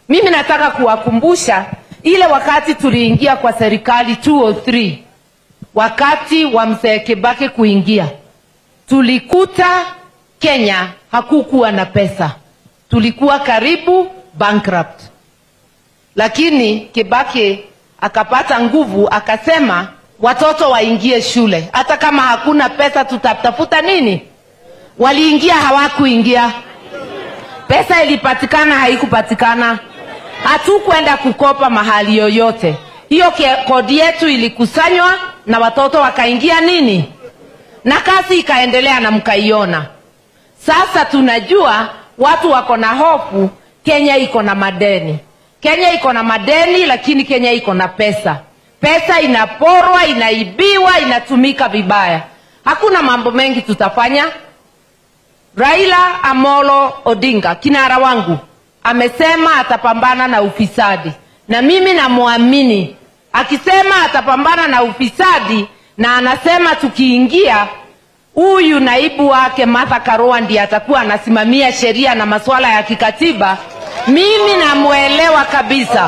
Mimi nataka kuwakumbusha ile wakati tuliingia kwa serikali 203 wakati wa mzee Kibaki kuingia, tulikuta Kenya hakukuwa na pesa, tulikuwa karibu bankrupt, lakini Kibaki akapata nguvu, akasema watoto waingie shule, hata kama hakuna pesa, tutatafuta nini? Waliingia, hawakuingia? Pesa ilipatikana, haikupatikana? Hatukwenda kukopa mahali yoyote. Hiyo ke- kodi yetu ilikusanywa na watoto wakaingia nini, na kazi ikaendelea na mkaiona. Sasa tunajua watu wako na hofu, Kenya iko na madeni. Kenya iko na madeni, lakini Kenya iko na pesa. Pesa inaporwa, inaibiwa, inatumika vibaya. Hakuna mambo mengi tutafanya. Raila Amolo Odinga, kinara wangu, amesema atapambana na ufisadi, na mimi namwamini akisema atapambana na ufisadi, na anasema tukiingia, huyu naibu wake Martha Karua ndiye atakuwa anasimamia sheria na masuala ya kikatiba. Mimi namwelewa kabisa,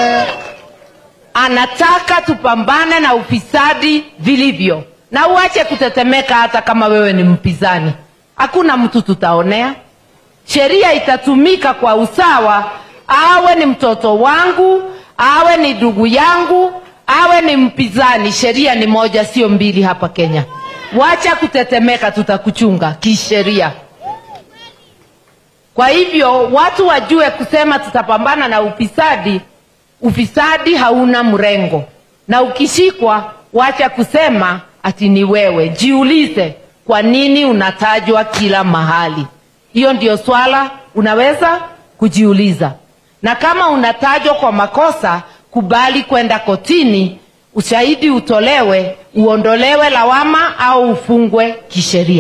anataka tupambane na ufisadi vilivyo, na uache kutetemeka. Hata kama wewe ni mpinzani, hakuna mtu tutaonea. Sheria itatumika kwa usawa, awe ni mtoto wangu, awe ni ndugu yangu, awe ni mpinzani. Sheria ni moja, sio mbili hapa Kenya. Wacha kutetemeka, tutakuchunga kisheria. Kwa hivyo watu wajue kusema tutapambana na ufisadi. Ufisadi hauna mrengo, na ukishikwa, wacha kusema ati ni wewe. Jiulize, kwa nini unatajwa kila mahali? Hiyo ndio swala unaweza kujiuliza, na kama unatajwa kwa makosa, kubali kwenda kotini, ushahidi utolewe, uondolewe lawama au ufungwe kisheria.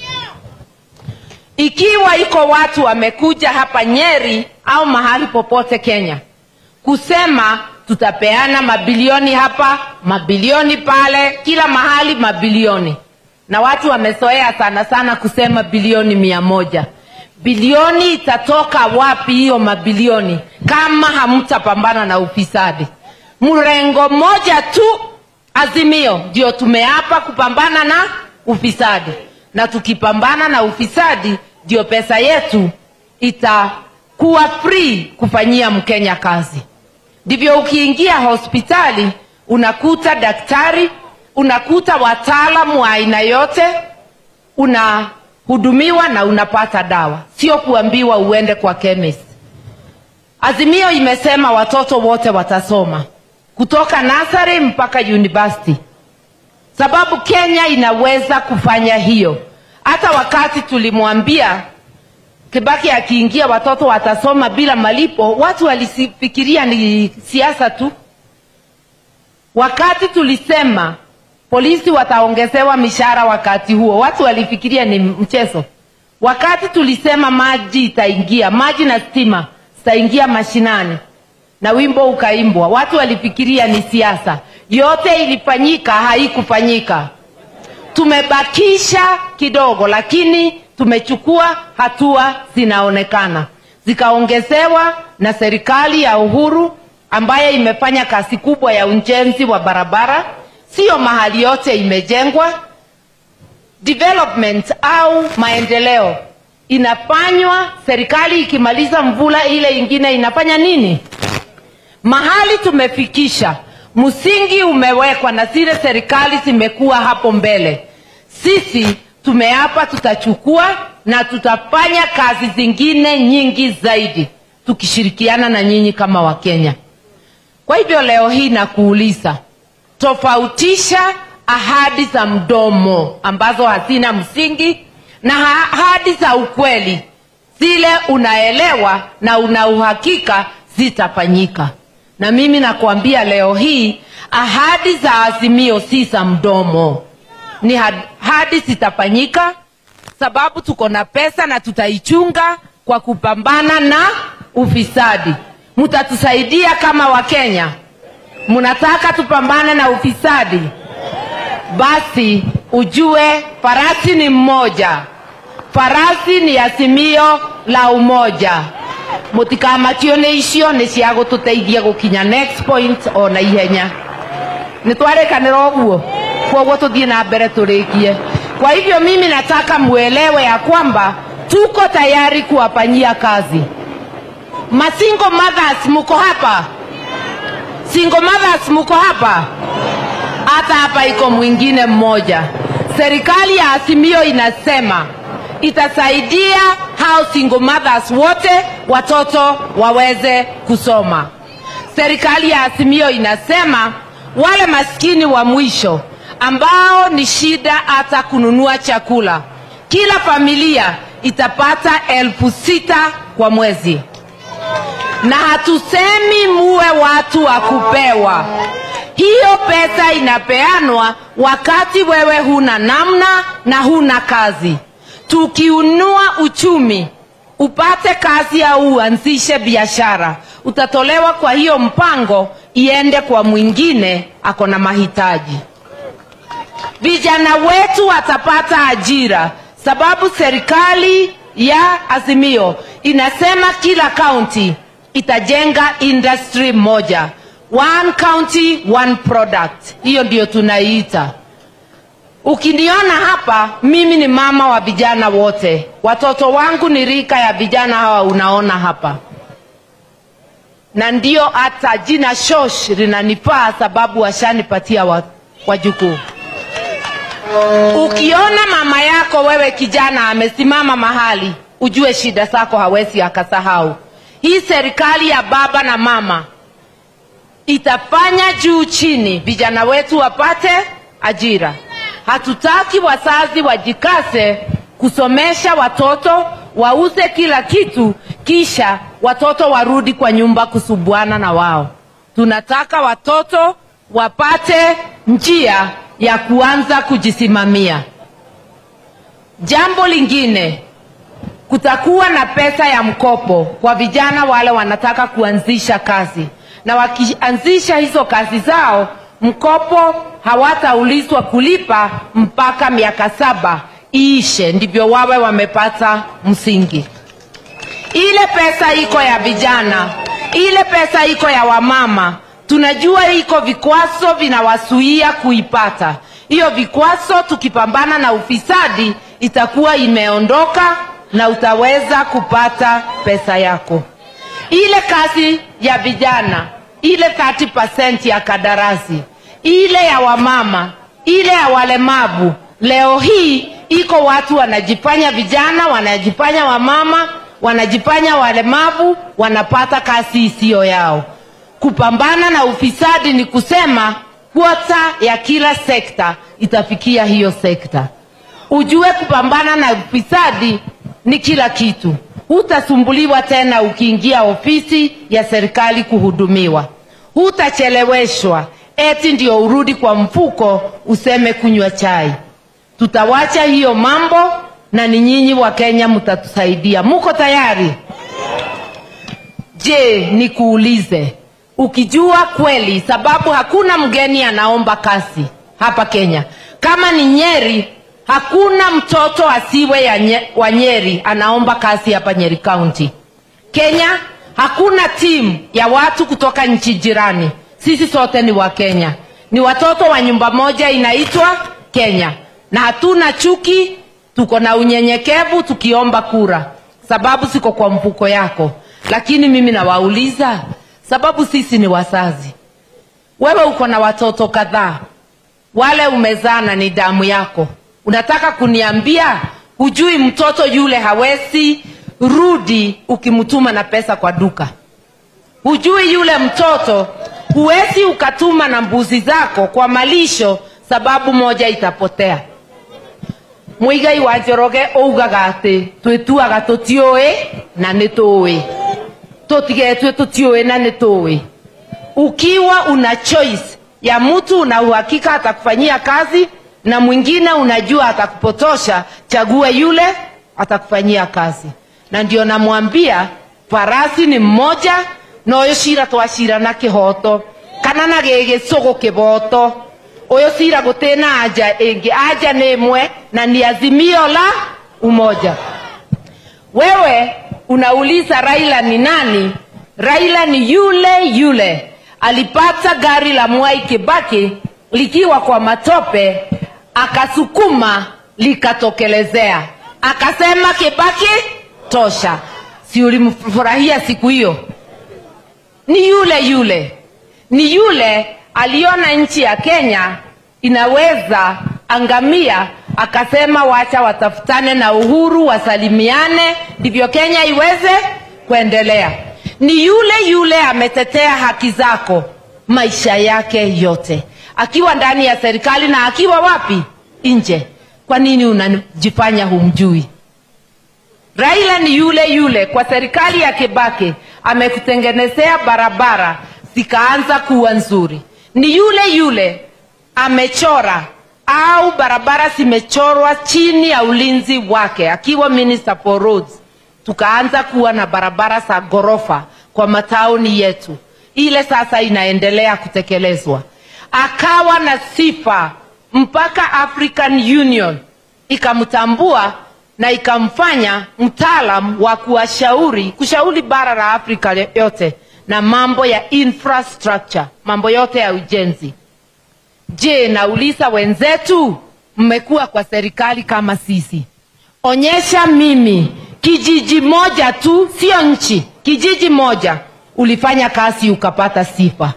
Ikiwa iko watu wamekuja hapa Nyeri au mahali popote Kenya kusema tutapeana mabilioni hapa, mabilioni pale, kila mahali mabilioni, na watu wamezoea sana sana kusema bilioni mia moja. Bilioni itatoka wapi hiyo mabilioni kama hamtapambana na ufisadi? Mrengo moja tu, Azimio, ndio tumeapa kupambana na ufisadi, na tukipambana na ufisadi ndio pesa yetu itakuwa free kufanyia Mkenya kazi. Ndivyo ukiingia hospitali unakuta daktari, unakuta wataalamu wa aina yote, unahudumiwa na unapata dawa, sio kuambiwa uende kwa chemist. Azimio imesema watoto wote watasoma kutoka nasari mpaka university, sababu Kenya inaweza kufanya hiyo. Hata wakati tulimwambia Kibaki akiingia watoto watasoma bila malipo, watu walifikiria ni siasa tu. Wakati tulisema polisi wataongezewa mishahara, wakati huo watu walifikiria ni mchezo. Wakati tulisema maji itaingia, maji na stima zitaingia mashinani na wimbo ukaimbwa, watu walifikiria ni siasa. Yote ilifanyika, haikufanyika. Tumebakisha kidogo, lakini tumechukua hatua zinaonekana, zikaongezewa na serikali ya Uhuru ambayo imefanya kazi kubwa ya ujenzi wa barabara. Sio mahali yote imejengwa. Development au maendeleo inafanywa, serikali ikimaliza mvula ile ingine inafanya nini? Mahali tumefikisha, msingi umewekwa na zile serikali zimekuwa hapo mbele. Sisi tumeapa tutachukua na tutafanya kazi zingine nyingi zaidi tukishirikiana na nyinyi kama Wakenya. Kwa hivyo leo hii nakuuliza, tofautisha ahadi za mdomo ambazo hazina msingi na ahadi za ukweli, zile unaelewa na una uhakika zitafanyika. Na mimi nakuambia leo hii ahadi za Azimio si za mdomo ni hadi zitafanyika, sababu tuko na pesa na tutaichunga kwa kupambana na ufisadi. Mtatusaidia kama Wakenya? Mnataka tupambane na ufisadi? Basi ujue farasi ni mmoja, farasi ni azimio la umoja. mũtikamakio nĩ icio nĩ cia gũtũteithia gũkinya next point o na ihenya nĩ twarĩkanĩra ũguo kwoguo tũthiĩ na mbere tũrĩkie kwa hivyo mimi nataka mwelewe ya kwamba tuko tayari kuwafanyia kazi masingo mothers muko hapa single mothers muko hapa hata hapa iko mwingine mmoja serikali ya azimio inasema itasaidia hao single mothers wote watoto waweze kusoma serikali ya azimio inasema wale maskini wa mwisho ambao ni shida hata kununua chakula kila familia itapata elfu sita kwa mwezi na hatusemi muwe watu wa kupewa hiyo pesa inapeanwa wakati wewe huna namna na huna kazi tukiunua uchumi upate kazi au uanzishe biashara utatolewa kwa hiyo mpango iende kwa mwingine ako na mahitaji vijana wetu watapata ajira sababu serikali ya azimio inasema kila kaunti itajenga industry moja one county one product hiyo ndio tunaiita ukiniona hapa mimi ni mama wa vijana wote watoto wangu ni rika ya vijana hawa unaona hapa na ndio hata jina shosh linanifaa sababu washanipatia wa- wajukuu ukiona mama yako wewe kijana amesimama mahali ujue shida zako hawezi akasahau hii serikali ya baba na mama itafanya juu chini vijana wetu wapate ajira hatutaki wazazi wajikase kusomesha watoto wauze kila kitu kisha watoto warudi kwa nyumba kusubuana na wao tunataka watoto wapate njia ya kuanza kujisimamia jambo lingine kutakuwa na pesa ya mkopo kwa vijana wale wanataka kuanzisha kazi na wakianzisha hizo kazi zao mkopo hawataulizwa kulipa mpaka miaka saba iishe ndivyo wawe wamepata msingi ile pesa iko ya vijana ile pesa iko ya wamama tunajua iko vikwazo vinawasuia kuipata hiyo vikwazo tukipambana na ufisadi itakuwa imeondoka na utaweza kupata pesa yako ile kazi ya vijana ile 30% ya kadarasi ile ya wamama ile ya walemavu leo hii iko watu wanajifanya vijana wanajifanya wamama wanajifanya walemavu wanapata kazi isiyo yao kupambana na ufisadi ni kusema kwota ya kila sekta itafikia hiyo sekta ujue kupambana na ufisadi ni kila kitu hutasumbuliwa tena ukiingia ofisi ya serikali kuhudumiwa hutacheleweshwa eti ndio urudi kwa mfuko useme kunywa chai tutawacha hiyo mambo na ni nyinyi wa kenya mtatusaidia muko tayari je nikuulize ukijua kweli sababu hakuna mgeni anaomba kazi hapa kenya kama ni nyeri hakuna mtoto asiwe ya nye, wa nyeri anaomba kazi hapa nyeri county kenya hakuna timu ya watu kutoka nchi jirani sisi sote ni wa kenya ni watoto wa nyumba moja inaitwa kenya na hatuna chuki tuko na unyenyekevu tukiomba kura sababu siko kwa mfuko yako lakini mimi nawauliza sababu sisi ni wazazi wewe uko na watoto kadhaa wale umezana ni damu yako unataka kuniambia hujui mtoto yule hawezi rudi ukimtuma na pesa kwa duka hujui yule mtoto huwezi ukatuma na mbuzi zako kwa malisho sababu moja itapotea muigai wa njoroge ougaga atä twĩtuaga tũtiũĩ na nĩ tũĩ tũtigetue tũtiũĩ na nĩ tũĩ ukiwa una choice ya mtu una uhakika atakufanyia kazi na mwingine unajua atakupotosha chague yule atakufanyia kazi na ndio namwambia farasi ni mmoja na ũyũ cira twacira na kĩhoto kana na gĩgĩcũgũ kĩboto ũyũ cira gũtĩna anja ĩngĩ anja nĩ ĩmwe na ni azimio la umoja wewe unauliza Raila ni nani? Raila ni yule yule alipata gari la Mwai Kibaki likiwa kwa matope, akasukuma likatokelezea, akasema Kibaki tosha. Si ulimfurahia siku hiyo? Ni yule yule, ni yule aliona nchi ya Kenya inaweza angamia, akasema wacha watafutane na Uhuru, wasalimiane, ndivyo Kenya iweze kuendelea. Ni yule yule ametetea haki zako maisha yake yote, akiwa ndani ya serikali na akiwa wapi? Nje. Kwa nini unajifanya humjui? Raila ni yule yule kwa serikali ya Kibaki amekutengenezea barabara zikaanza kuwa nzuri. Ni yule yule amechora au barabara zimechorwa chini ya ulinzi wake akiwa minister for roads, tukaanza kuwa na barabara za ghorofa kwa matauni yetu. Ile sasa inaendelea kutekelezwa. Akawa na sifa mpaka African Union ikamtambua na ikamfanya mtaalam wa kuwashauri kushauri bara la Afrika yote na mambo ya infrastructure, mambo yote ya ujenzi. Je, nauliza wenzetu, mmekuwa kwa serikali kama sisi, onyesha mimi kijiji moja tu, sio nchi, kijiji moja ulifanya kazi ukapata sifa,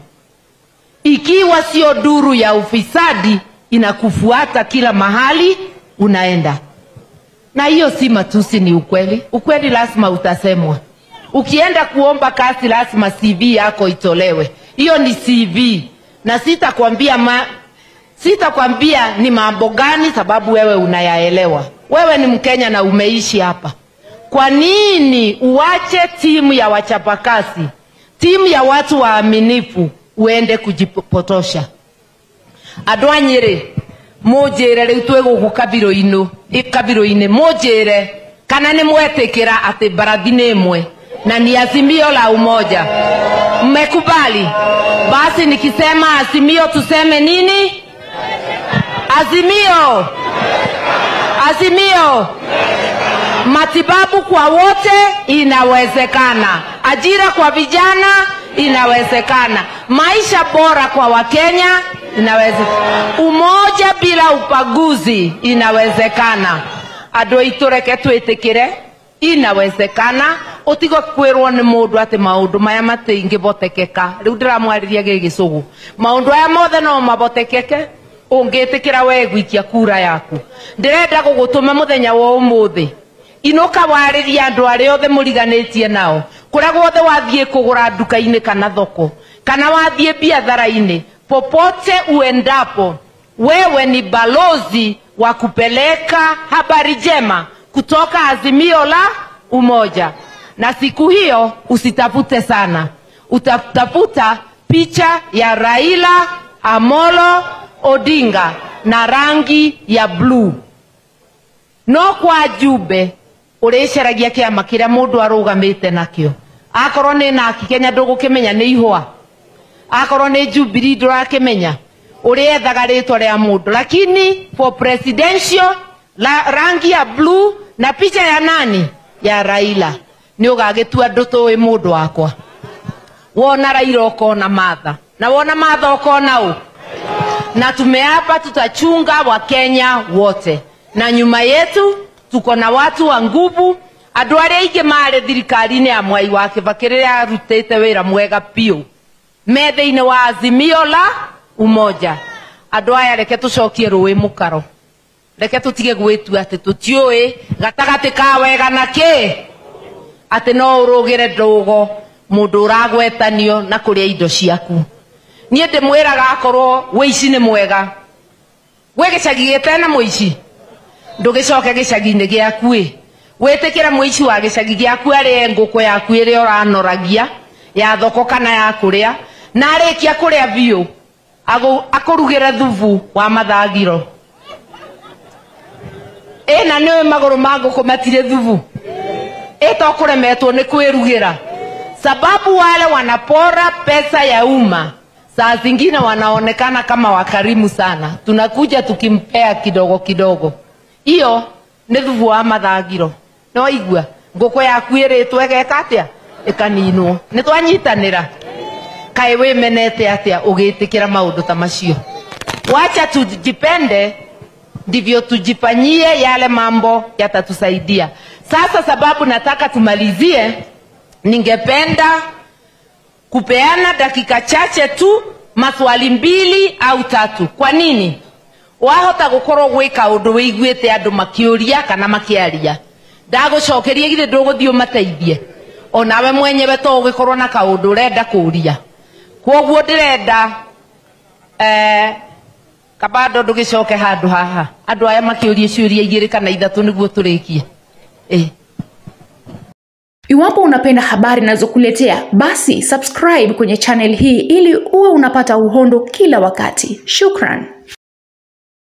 ikiwa sio duru ya ufisadi inakufuata kila mahali unaenda na hiyo si matusi, ni ukweli. Ukweli lazima utasemwa. Ukienda kuomba kazi, lazima CV yako itolewe. Hiyo ni CV, na sitakwambia ma, sitakwambia ni mambo gani, sababu wewe unayaelewa. Wewe ni Mkenya na umeishi hapa. Kwa nini uache timu ya wachapakazi, timu ya watu waaminifu, uende kujipotosha? andå a nyä rä må njä re rä u twä gå kå kabirå-inä må njä re kana nä mwetä kä ra atä mbarathi nä ĩmwe na ni azimio la umoja mmekubali basi nikisema azimio tuseme nini azimio azimio matibabu kwa wote inawezekana ajira kwa vijana inawezekana maisha bora kwa wakenya inawezekana umoja bila upaguzi inawezekana andå aitå reke twä tä kä re inawezekana å tigo kwä rwo nä må ndå atä maå ndå maya matä ingä botekeka rä u ndä ramwarä gä gä cå gå maå ndå aya mothe no mabotekeke å ngä tä kä ra we gwikia kura yaku ndä renda gå gå tå ma må thenya wa å må thä inåka warä ria andå arä othe må riganä tie nao kå rä a guothe wathiä kå gå ra nduka-inä kana thoko kana wathiä biathara-inä popote uendapo wewe ni balozi wa kupeleka habari njema kutoka azimio la umoja na siku hiyo usitafute sana utatafuta picha ya raila amolo odinga na rangi ya bluu no kwa jumbe uricaragia kiama kiria mundu arugamite nakio akorwo ni naki kenya ndugukimenya ni ihwa akorwo ni jubiri ndurakimenya uriethaga ritwa ria mundu lakini for presidential la, rangi ya blue na picha ya nani ya raila ni ugagitua ndutuwi mundu wakwa wona raila ukona matha na wona matha ukona u na tumeapa tutachunga wakenya wote na nyuma yetu tuko na watu wa nguvu andå arä aingä marä thirikari-inä ya mwai wa kä bakä rä rä arutä te wä ra mwega piå me thä inä wa azimio la umoja andå aya reke tå cokie rå ä må karo reke tå tige gwä tua atä tå tiå gatagatä ka wega na kä atä no å rå gä re ndågo må ndå å ragwetanio na kå rä a indo ciaku niä ndä mwä raga akorwo wä ici nä mwega gwä gä cagi gä tena må ici ndå gä coke gä cagi-inä gä aku ä wä tä kä re må ici wa gä cagi gä aku arä ngå kå yaku ä rä a å ranoragia ya thoko kana ya kå rä a na arä kia kå rä a biå akå rugä re thubu wa mathagiro ä na nä magå rå ma ngå kå matirä thubu ä to kå remetwo nä kwä rugä ra sababu wale wanapora pesa ya umma saa zingine wanaonekana kama wakarimu sana tunakuja tukimpea kidogo kidogo hiyo nä thubu wa mathagiro no igua ngũkũ yaku ĩrĩtwo ĩgeka atĩa ĩkaninwo nĩ twanyitanĩra kaĩ wĩmenete atĩa ũgĩtĩkĩra maũndũ ta macio wacha tujipende ndivyo tujifanyie yale mambo yatatusaidia sasa sababu nataka tumalizie ningependa kupeana dakika chache tu maswali mbili au tatu kwa nini wahota gukorwo gwika undu wiguite andu makiuria kana makiaria ndagucokeria githĩ ndũgũthiĩ ũmateithie onawe mwenyewe to ũgĩkorwo na kaũndũ ũrenda kũria kwoguo ndĩrenda eh, kabando ndũgĩcoke handũ haha andũ aya makĩũria ciũria igĩrĩ kana ithatũ nĩguo tũrĩkie eh. Iwapo unapenda habari nazokuletea, basi subscribe kwenye channel hii ili uwe unapata uhondo kila wakati. Shukran.